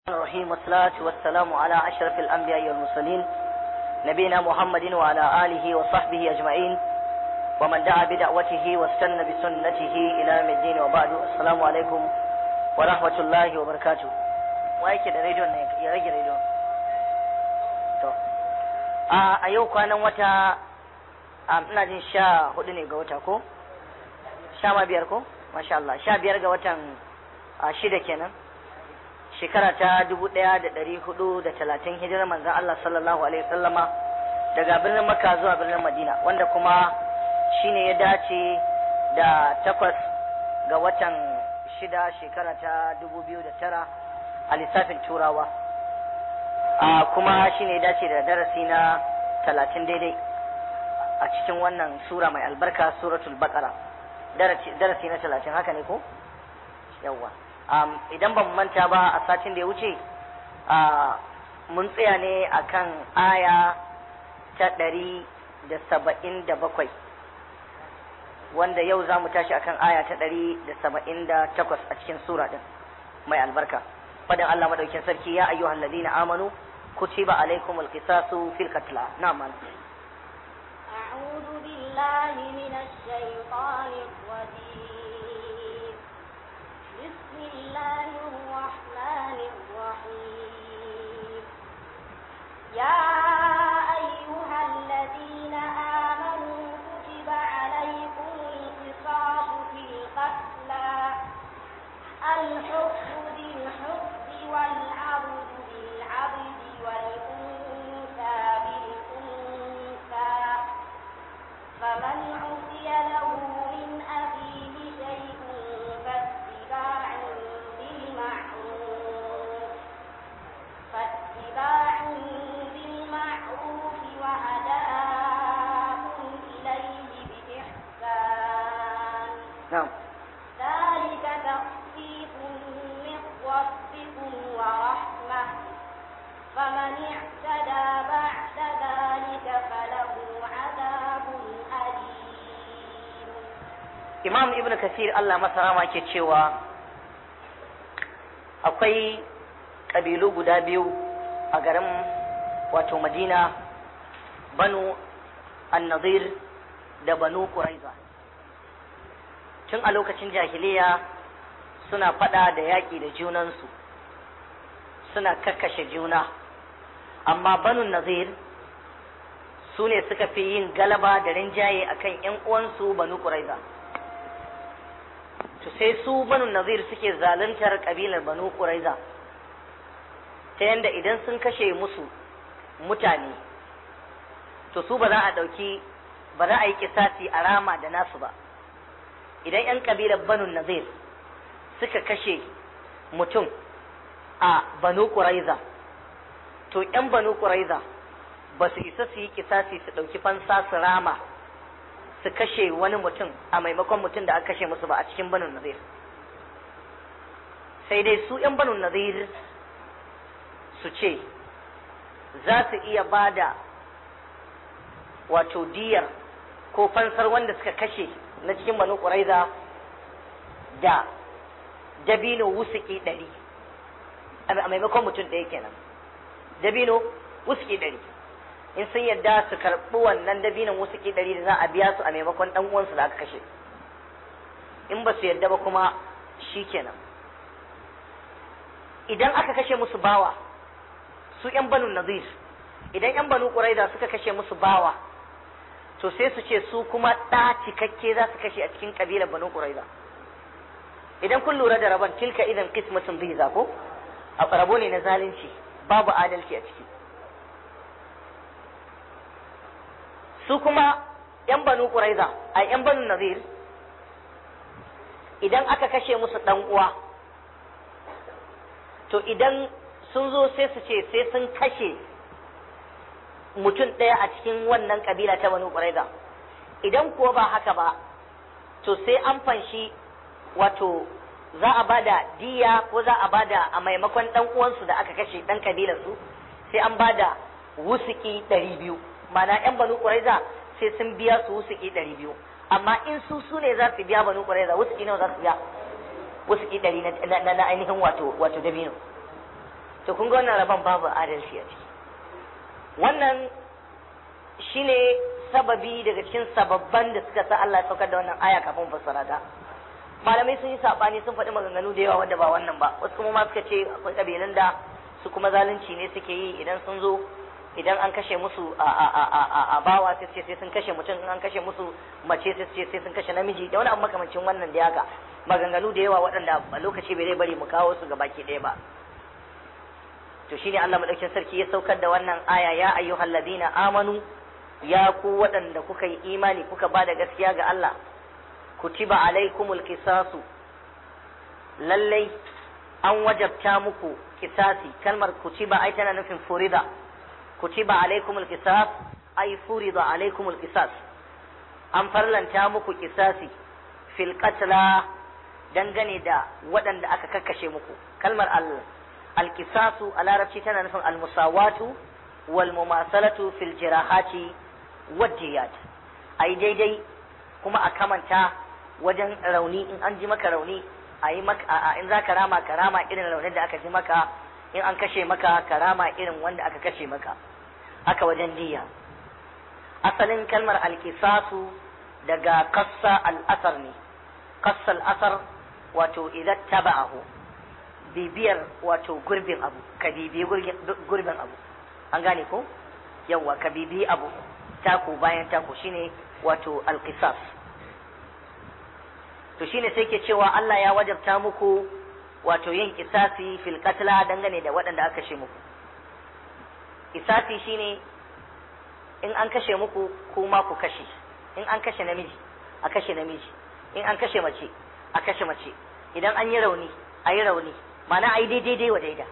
الرحيم والصلاة والسلام على أشرف الأنبياء والمرسلين نبينا محمد وعلى آله وصحبه أجمعين ومن دعا بدعوته واستنى بسنته إلى يوم الدين وبعد السلام عليكم ورحمة الله وبركاته وأيك da rediyon ne ya rage rediyon to a yau kwanan wata ina jin sha hudu ne ga wata ko sha ma biyar ko masha Allah sha biyar ga watan shida kenan shekara ta dubu ɗaya da ɗari hudu da talatin hijirar manzan Allah sallallahu alaihi wasallama daga birnin Makka zuwa birnin Madina wanda kuma shine ya dace da takwas ga watan shida shekara ta dubu biyu da tara a lissafin turawa a kuma shine ya dace da darasi na talatin daidai a cikin wannan sura mai albarka suratul baqara darasi na talatin haka ne ko yawwa um, idan ban manta ba a satin da ya wuce uh, mun tsaya ne akan aya ta ɗari da saba'in da bakwai wanda yau za mu tashi akan aya ta ɗari da saba'in da takwas a cikin sura ɗin mai albarka fadin Allah madaukin sarki ya ayyuhal ladina amanu kutiba alaikumul qisasu fil qatla na'am أعوذ بالله من الشيطان الرجيم بسم الله الرحمن الرحيم يا أيها الذين آمنوا كتب عليكم القصاص في القتلى الحب بالحب والعبد بالعبد والأنثى بالأنثى فمن عصي له من أخيه شيء فاتباع بالمعروف فاتباع بالمعروف وأداء إليه بإحسان na'am ذلك تخفيف من ربكم ورحمة فمن اعتدى بعد ذلك فله عذاب أليم imam ibn kasir Allah masa rama ke cewa akwai ƙabilu guda biyu a garin wato madina banu annazir da banu quraiza tun a lokacin jahiliya suna fada da yaƙi da junansu suna kakkashe juna amma banu nazir su ne suka fi yin galaba da rinjaye akan 'yan uwansu banu quraiza to sai su banu nazir suke zaluntar kabilar banu quraiza ta yanda idan sun kashe musu mutane to su ba za a ɗauki ba za a yi kisasi a rama da nasu ba idan 'yan kabilar banu nazir suka kashe mutum a banu quraiza to 'yan banu quraiza ba su isa su yi kisasi su ɗauki fansa su rama su kashe wani mutum a maimakon mutum da aka kashe musu ba a cikin banu nazir sai dai su 'yan banu nazir su ce za su iya ba da wato diyar ko fansar wanda suka kashe na cikin banu ƙuraiza da dabino wusuki ɗari a maimakon mutum ɗaya kenan dabino wusuki ɗari in sun yadda su karɓi wannan dabinon wasu ɗari da za a biya su a maimakon ɗan uwansu da aka kashe in ba su yadda ba kuma shi kenan idan aka kashe musu bawa su ƴan banu nazir idan ƴan banu ƙuraida suka kashe musu bawa to sai su ce su kuma ɗa cikakke za su kashe a cikin ƙabilar banu ƙuraida idan kun lura da rabon tilka idan qismatun biza ko a rabo ne na zalunci babu adalci a ciki su kuma ‘yan banu ƙuraiza a ‘yan banu nazir idan aka kashe musu ɗan uwa to idan sun zo sai su ce sai sun kashe mutum ɗaya a cikin wannan ƙabila ta banu ƙuraiza idan kuwa ba haka ba to sai an fanshi wato za a bada diya ko za a bada a maimakon ɗan uwansu da aka kashe ɗan ƙabilarsu sai an bada wusuki ɗari biyu mana yan banu ƙuraiza sai sun biya su wusuki ɗari biyu amma in su su ne za su biya banu ƙuraiza wusuki nawa za su biya wusuki ɗari na ainihin wato wato dabino to to kun ga wannan rabon babu adalci a ciki wannan shine sababi daga cikin sababban da suka sa Allah ya saukar da wannan aya kafin fassara ta malamai sun yi sabani sun faɗi maganganu da yawa wanda ba wannan ba wasu kuma ma suka ce akwai kabilan da su kuma zalunci ne suke yi idan sun zo idan an kashe musu a a a a a bawa sai ce sai sun kashe mutum in an kashe musu mace sai ce sai sun kashe namiji da wani abu makamancin wannan da haka maganganu da yawa waɗanda a lokaci bai zai bari mu kawo su baki ɗaya ba to shine Allah madaukakin sarki ya saukar da wannan aya ya ayyuhal ladina amanu ya ku waɗanda kuka yi imani kuka ba da gaskiya ga Allah kutiba alaikumul qisasu lallai an wajabta muku kisasi kalmar kutiba ai tana nufin furida kutiba alaikumul qisas ai furida alaikumul qisas an farlanta muku kisasi fil qatla dangane da waɗanda aka kakkashe muku kalmar al alkisasu a larabci tana nufin almusawatu wal mumasalatu fil jirahati wadiyat ai daidai kuma a kamanta wajen rauni in an ji maka rauni a yi maka in za ka rama ka rama irin raunin da aka ji maka in an kashe maka ka rama irin wanda aka kashe maka haka wajen diya asalin kalmar alkisasu daga kassa al'asar ne kassa al'asar wato idan taba'ahu bibiyar wato gurbin abu ka bibiyi gurbin abu an gane ko yawwa ka bibiyi abu taku bayan taku shine wato alqisas to shine sai ke cewa Allah ya wajabta muku wato yin kisasi fil qatla dangane da waɗanda aka kashe muku kisasi shine in an kashe muku kuma ku kashe in an kashe namiji a kashe namiji in an kashe mace a kashe mace idan an yi rauni a yi rauni mana a yi daidai wa daida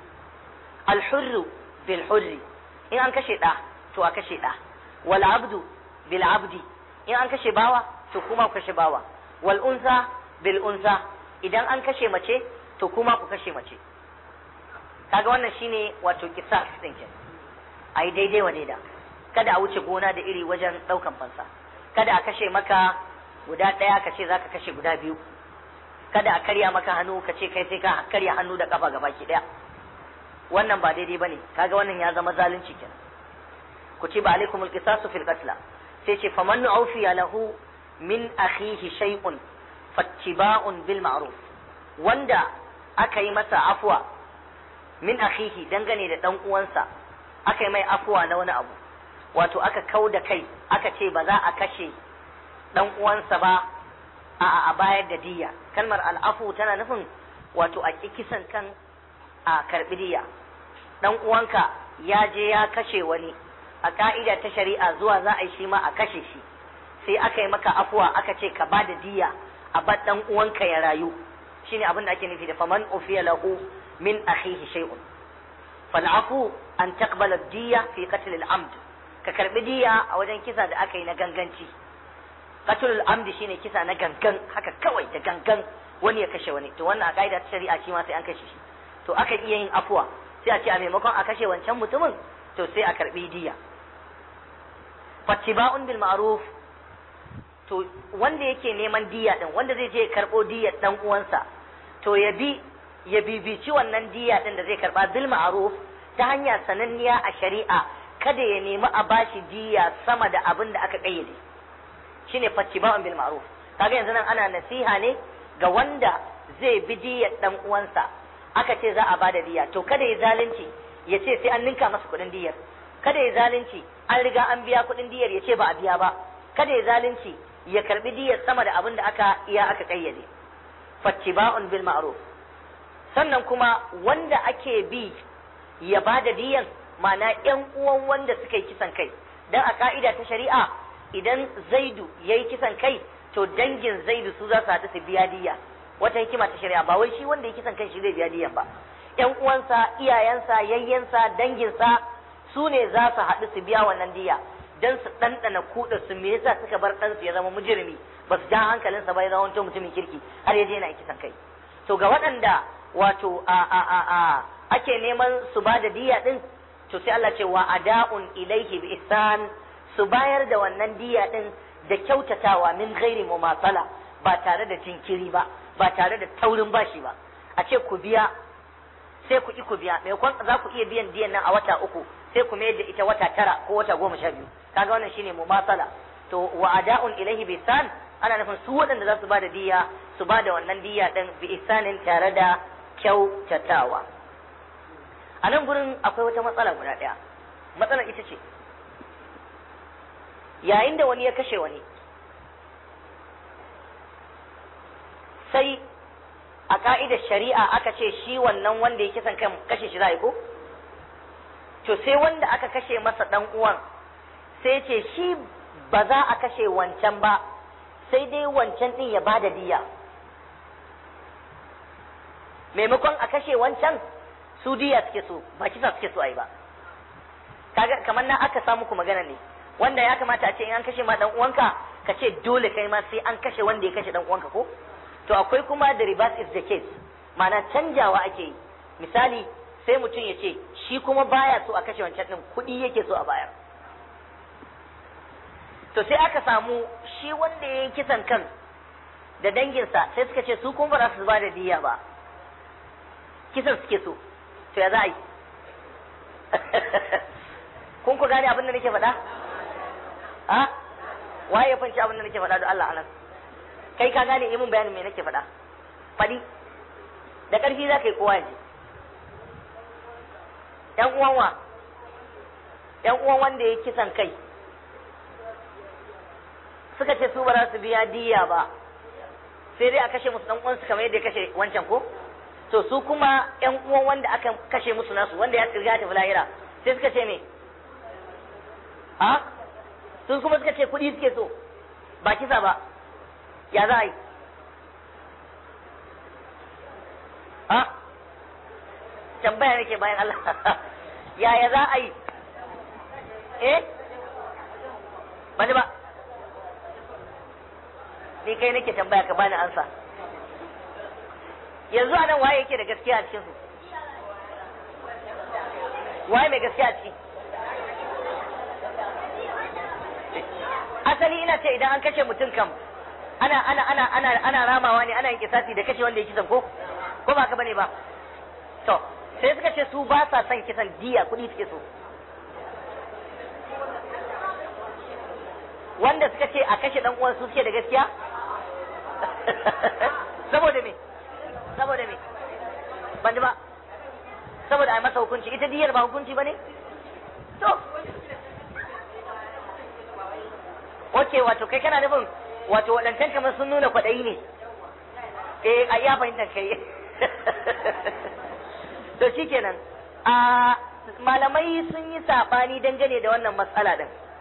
alhurru bil hurri in an kashe ɗa to a kashe ɗa wal abdu bil abdi in an kashe bawa to kuma ku kashe bawa wal unsa bil unsa idan an kashe mace to kuma ku kashe mace kaga wannan shine wato kisas din ke a yi daidai wa daida kada a wuce gona da iri wajen ɗaukan fansa kada a kashe maka guda ɗaya ka ce za ka kashe guda biyu kada a karya maka hannu ka ce kai sai ka karya hannu da kafa gabaki daya wannan ba daidai bane kaga wannan ya zama zalunci kenan kutiba alaikumul qisasu fil qatl sai ce faman nu'fiya lahu min akhihi shay'un fattiba'un bil ma'ruf wanda aka yi masa afwa min akhihi dangane da dan uwansa aka yi mai afwa na wani abu wato aka kau da kai aka ce ba za a kashe dan uwansa ba a a bayar da diya kalmar al'afu tana nufin wato a kisan kan a karbi diya dan uwanka ya je ya kashe wani a ka'ida ta shari'a zuwa za a yi shi ma a kashe shi sai aka yi maka afuwa aka ce ka bada diya a bar dan uwanka ya rayu shine abin da ake nufi da faman ufiya lahu min akhihi shay'un fal afu an taqbala diya fi qatl al amd ka karbi diya a wajen kisa da aka yi na ganganci qatlul amdi shine kisa na gangan haka kawai da gangan wani ya kashe wani to wannan a kaida ta shari'a shi ma sai an kashe shi to aka iya yin afuwa sai a ce a maimakon a kashe wancan mutumin to sai a karbi diya fattiba'un bil ma'ruf to wanda yake neman diya din wanda zai je ya karbo diyar dan uwansa to ya bi ya bibici wannan diya din da zai karba bil ma'ruf ta hanya sananniya a shari'a kada ya nemi a bashi diya sama da abin da aka kayyade shine fattiba'un bil ma'ruf kaga yanzu nan ana nasiha ne ga wanda zai bi diyar dan uwansa aka ce za a bada diya to kada ya zalunci ya ce sai an ninka masa kuɗin diyar kada ya zalunci an riga an biya kuɗin diyar ya ce ba a biya ba kada ya zalunci ya karbi diyar sama da abin da aka iya aka kayyade fattiba'un bil ma'ruf sannan kuma wanda ake bi ya bada diyan ma'ana yan uwan wanda suka yi kisan kai dan a ka'ida ta shari'a idan zaidu ya yi kisan kai to dangin zaidu su za su haɗu su biya diya wata hikima ta shari'a ba wai shi wanda ya kisan kan shi zai biya diyan ba ƴan uwansa iyayensa yayyensa danginsa su ne za su haɗu su biya wannan diya dan su ɗanɗana kuɗa su me yasa suka bar ɗansu ya zama mujrimi ba su ja hankalinsa ba ya zama wancan mutumin kirki har ya je yana kisan kai to ga waɗanda wato a a a a ake neman su ba da diya ɗin to sai Allah ce wa ada'un ilaihi bi ihsan su bayar da wannan diya ɗin da kyautatawa min ghairi mumasala ba tare da jinkiri ba ba tare da taurin bashi ba a ce ku biya sai ku ki ku biya maimakon za ku iya biyan diyan nan a wata uku sai ku mayar da ita wata tara ko wata goma sha biyu kaga wannan shine mumasala to wa ada'un ilaihi bi ihsan ana nufin su waɗanda za su ba da diya su ba da wannan diya ɗin bi ihsanin tare da kyautatawa a nan gurin akwai wata matsala guda ɗaya matsalar ita ce yayin da wani ya kashe wani sai a ka'idar shari'a aka ce shi wannan wanda ya kisan kan kashe shi za a yi ko to sai wanda aka kashe masa ɗan uwan sai ce shi ba za a kashe wancan ba sai dai wancan ɗin ya ba da diya maimakon a kashe wancan su diya suke so ba kisa suke so a yi ba kaga kamar na aka samu ku magana ne wanda ya kamata a ce in an kashe ma dan uwanka ka ce dole kai ma sai an kashe wanda ya kashe dan uwanka ko to akwai kuma the reverse is the case ma'ana canjawa ake yi misali sai mutum ya ce shi kuma baya so a kashe wancan din kuɗi yake so a bayar to sai aka samu shi wanda ya yi kisan kan da danginsa sai suka ce su kuma ba za su ba da diya ba kisan suke so to ya za a yi kun ku gane abin da nake faɗa ha waye ya fanci abin da nake faɗa da Allah anan kai ka gane yi mun bayanin me nake faɗa faɗi da ƙarfi za ka yi kowa ji ƴan uwan wa ƴan uwan wanda ya kisan kai suka ce su ba za su biya diya ba sai dai a kashe musu ɗan uwansu kamar yadda ya kashe wancan ko to su kuma ƴan uwan wanda aka kashe musu nasu wanda ya riga tafi lahira sai suka ce me a sun kuma suka ce kuɗi suke so ba kisa ba ya za a yi a tambaya nake bayan Allah yaya za a yi eh bani ba ni kai nake tambaya ka bani ansa yanzu a nan waye yake da gaskiya a cikinsu waye mai gaskiya a ciki asali ina ce idan an kashe mutum kam ana ana ana ana ana ramawa ne ana yin kisasi da kashe wanda ya kisan ko ko ba ka bane ba to sai suka ce su ba sa son kisan diya kuɗi suke so wanda suka ce a kashe dan uwan su suke da gaskiya saboda me saboda me ban ba saboda a masa hukunci ita diyar ba hukunci ba ne to ok wato kai kana nufin wato waɗancan kamar sun nuna kwaɗayi ne eh a iya fahimtar kai to shikenan a malamai sun yi saɓani dangane da wannan matsala din